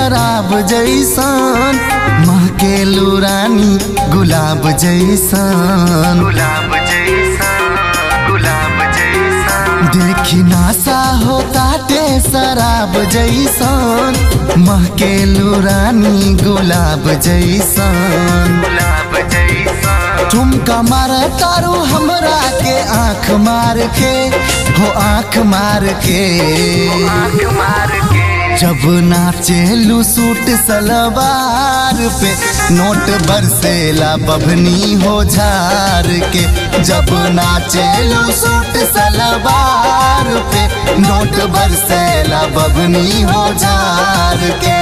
शराब जैसन महकेलू रानी गुलाब जैसन गुलाब जैसा गुलाब जैसा देखी नासा हो ताटे शराब जैसन महकेलू रानी गुलाब जैसन गुलाब जैसा ठुमका मार तारू हमरा के आंख मार के हो आंख मार के आंख मार के जब नाचेलू सूट सलवार पे नोट बरसेला बभनी हो झार के जब नाचेलू सूट सलवार पे नोट बरसेला बभनी हो झार के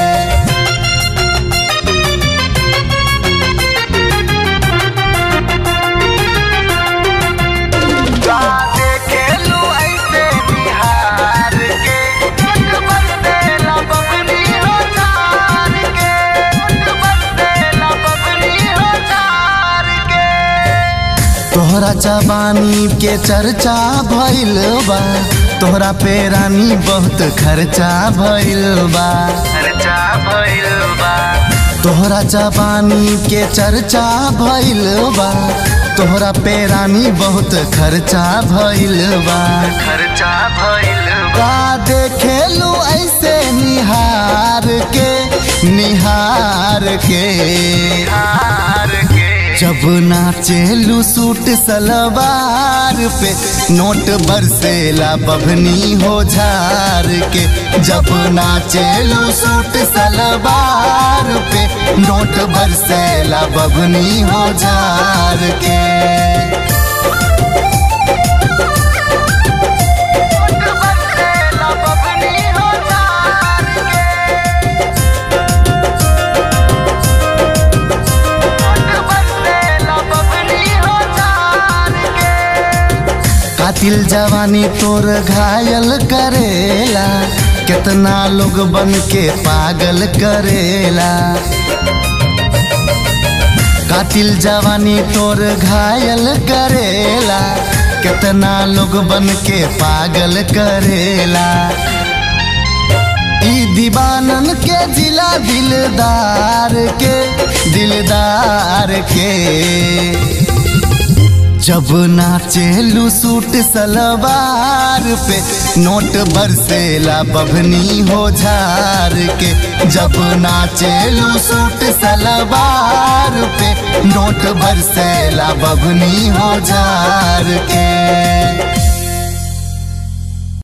देखे लू ऐसे बिहार के मुठ बरसेला बबनी हो चार के मुठ बरसेला बबनी हो चार के तोहरा जवानी के चर्चा भइल बा तोहरा पे रानी बहुत खर्चा भइल बा खर्चा भइल बा तोहरा जवानी के चर्चा भइल बा तोहरा पे रानी बहुत खर्चा भइल बा खर्चा भइल बा का देखेलू ऐसे निहार के निहार के हार के जब नाचेलू सूट सलवार पे नोट बरसेला बभनी हो झार के जब नाचेलू सूट सलवार पे नोट बरसेला बभनी हो झार के मुठ बरसेला बबनी हो चार के मुठ बरसेला बबनी हो चार के कातिल जवानी तोर घायल करेला कितना लोग बन के पागल करेला कातिल जवानी तोर घायल करेला कितना लोग बन के पागल करेला ई दीवानन के जिला दिलदार के दिलदार के जब नाचेलू सूट सलवार पे नोट बरसेला बभनी हो झार के जब नाचेलू सूट सलवार पे नोट बरसेला बभनी हो झार के